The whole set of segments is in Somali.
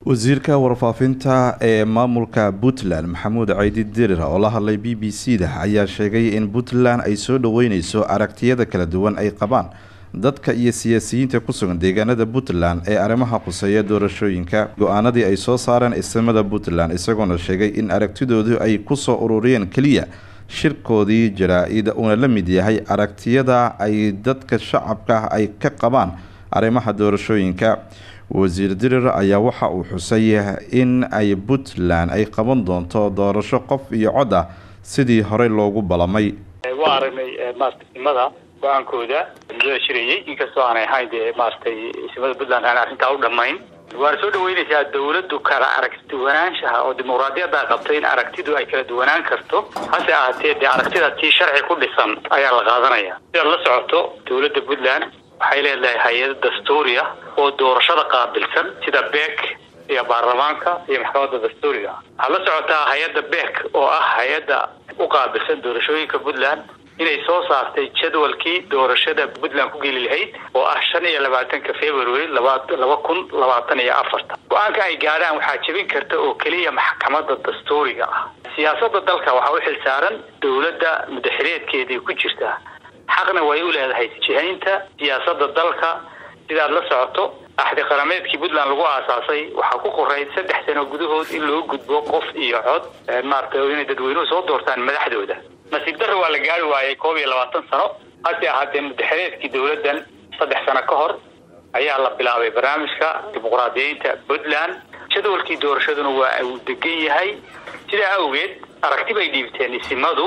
wasiirka warfaafinta ee maamulka puntland maxamuud caydi dirir oo la hadlay b b c da ayaa sheegay in puntland ay soo dhaweyneyso aragtiyada kala duwan ay qabaan dadka iyo siyaasiyiinta ku sugan deegaanada puntland ee arrimaha khuseeya doorashooyinka go-aanadii ay soo saareen ismada puntland isagoona sheegay in aragtidoodu ay kusoo ururiyeen keliya shirkoodii jaraa-id uuna la mid yahay aragtiyada ay dadka shacabka ay ka qabaan arrimaha doorashooyinka wasiir dirir ayaa waxa uu xusay in ay puntland ay qaban doonto doorasho qof iyo cod ah sidii horey loogu balamay waa aragnay maarata simada go-aankooda muddada shirayay inkastoo aanay ahayn dee maaratay simada puntland aan arrintaa u dhamayn waana soo dhaweynaysaa dawladdu kala aragtiduwanaanshaha oo dimuqraadiyadda qabtay in aragtidu ay kala duwanaan karto hase ahaatee dee aragtida tii sharci ku dhisan ayaa la qaadanaya sidaad la socoto dawladda puntland waxay leedahay hay-ado dastuuri ah oo doorashada qaabilsan sida beek iyo baarlamaanka iyo maxkamadda dastuuriga waxaad la socotaa hay-adda beek oo ah hay-adda u qaabilsan doorashooyinka puntland inay soo saartay jadwalkii doorashada puntland ku geli lahayd oo ah shan iyo labaatanka february laba laba kun labaatan iyo afartan go-aanka ay gaadhaan waxaa jebin karta oo keliya maxkamadda dastuuriga ah siyaasadda dalka waxaa u xilsaaran dawladda mudaxireedkeedii ku jirta xaqna way u leedahay jihaynta siyaasadda dalka sidaad la socoto axdi qarameedkii puntland lagu aasaasay waxaa ku qorayd saddex sano gudahood in loo gudbo qof iyo cod maarata inay dadweynuhu soo doortaan madaxdooda nasiib darra waa la gaari waayay koob iyo labaatan sano hase ahaatee mudaxireedkii dawladdan saddex sano ka hor ayaa la bilaabay barnaamijka dimuqraadiyeynta puntland jadwalkii doorashaduna waa uu degan yahay sidaa awgeed aragti bay dhiibteen isimadu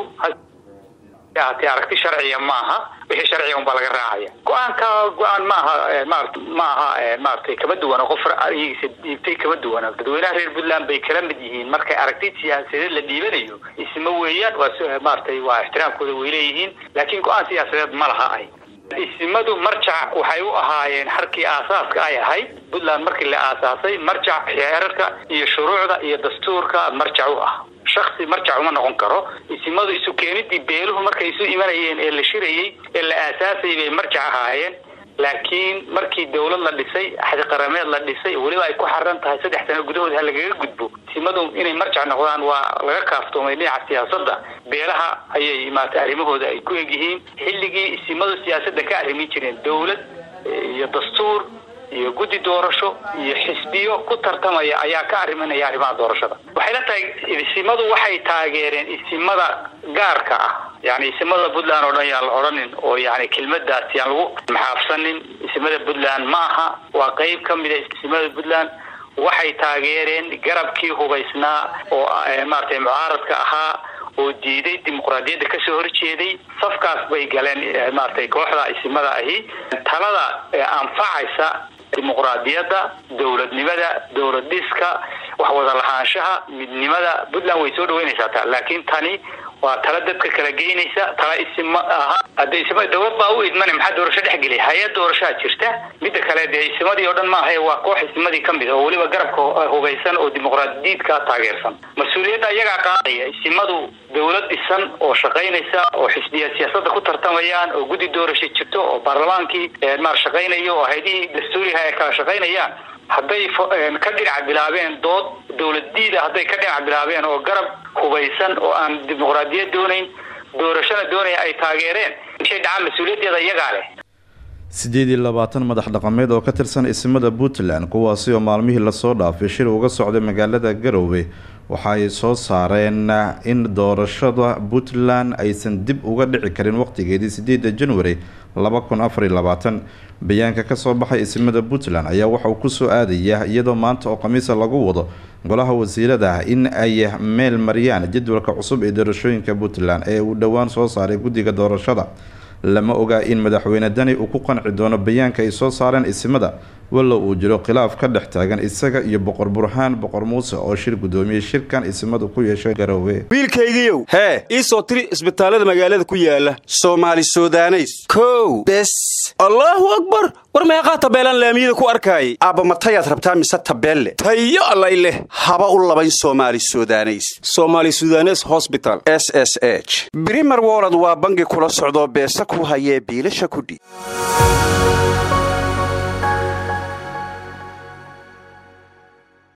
ahaatee aragti sharciya maaha wixii sharciga unbaa laga raacaya go-aanka go-aan maaha marat maaha maratay kama duwana qof iyagiisa dhiibtay kama duwana dadweynaha reer puntland bay kala mid yihiin markay aragti siyaasadeed la dhiibanayo isma weeyaan waa maratay waa ixtiraamkooda way leeyihiin laakiin go-aan siyaasadeed ma laha ay isimadu marjac waxay u ahaayeen harkii aasaaska ay ahayd puntland markii la aasaasay marjac xeerarka iyo shuruucda iyo dastuurka marjac u ah shaksi marjac uma noqon karo isimadu isu keenidii beeluhu markay isu imanayeen ee la shirayey ee la aasaasayay bay marjac ahaayeen laakiin markii dawlad la dhisay axdi qarameed la dhisay weliba ay ku xaran tahay saddex sano gudahood ha lagaga gudbo isimadu inay marjac noqdaan waa laga kaaftoomay dhinaca siyaasadda beelaha ayay maarata arrimahooda ay ku egyihiin xilligii isimadu siyaasadda ka arrimin jireen dawlad iyo dastuur iyo guddi doorasho iyo xisbiyo ku tartamaya ayaa ka arriminaya arrimaha doorashada waxay la tahay isimadu waxay taageereen isimada gaarka ah yani isimada puntland oo dhan yaan la odhanin oo yani kelmadaas yaan lagu maxaafsanin isimada puntland ma aha waa qeyb ka mida isimada puntland waxay taageereen garabkii hubaysnaa oo maratay mucaaradka ahaa oo diiday dimuqraadiyadda kasoo horjeeday safkaas bay galeen maratay kooxda isimada ahi talada anfacaysa dimuqraadiyadda dowladnimada dowlad dhiska wax wada lahaanshaha midnimada puntland way soo dhaweynaysaa ta laakiin tani waa tala dadka kala geynaysa tala isima aha hadda isima dawlad baa u idmane maxaa doorasho dhex gelay hay-ad doorashaa jirta midda kale dee isimadii oo dhan maahae waa koox isimadii ka mid oo weliba garabka hubaysan oo dimuqraadiyiidka taageersan mas-uuliyadda iyagaa qaadaya isimadu dawlad dhisan oo shaqaynaysa oo xisbiya siyaasadda ku tartamayaan oo guddi doorasho jirto oo baarlamaankii maar shaqaynayo oo haydihii dastuuriha ay kala shaqaynayaan hadday ka dhinac bilaabeen dood dawladdiida hadday ka dhinac bilaabeen oo garab hubaysan oo aan dimuqraadiyad doonayn doorashona doonaya ay taageereen ishay dhacaan mas-uuliyaddeeda iyagaa leh siddeed iyo labaatan madax dhaqameed oo ka tirsan isimada puntland kuwaasi oo maalmihii lasoo dhaafay shir uga socday magaalada garowe waxa ay soo saareen in doorashada puntland aysan dib uga dhici karin waqtigeedii sideeda january laba kun afariy labaatan bayaanka kasoo baxay isimada puntland ayaa waxa uu kusoo aadaya iyadoo maanta oo khamiisa lagu wado golaha wasiirada in ay meel mariyaan jadwalka cusub ee doorashooyinka puntland ee uu dhowaan soo saaray guddiga doorashada lama ogaa in madaxweyne dani uu ku qanci doono bayaanka ay soo saareen isimada walow uu jiro khilaaf ka dhex taagan isaga iyo boqor burhaan boqor muuse oo shir guddoomiyey shirkan isimadu ku yeeshay garoowe wiilkaygiiow hee ii soo tiri isbitaallada magaalada ku yaala soomaali sudaneys kow bes allaahu akbar war meeqaa tabeelaan laamiyada ku arkaayay aabba matayaad rabtaa mise tabeelle tayo allay leh haba u labayn soomaali sudaneys somaali sudanes hosbital s s h brimer wolod waa bangi kula socdoo beesa ku hayee biilasha kudhi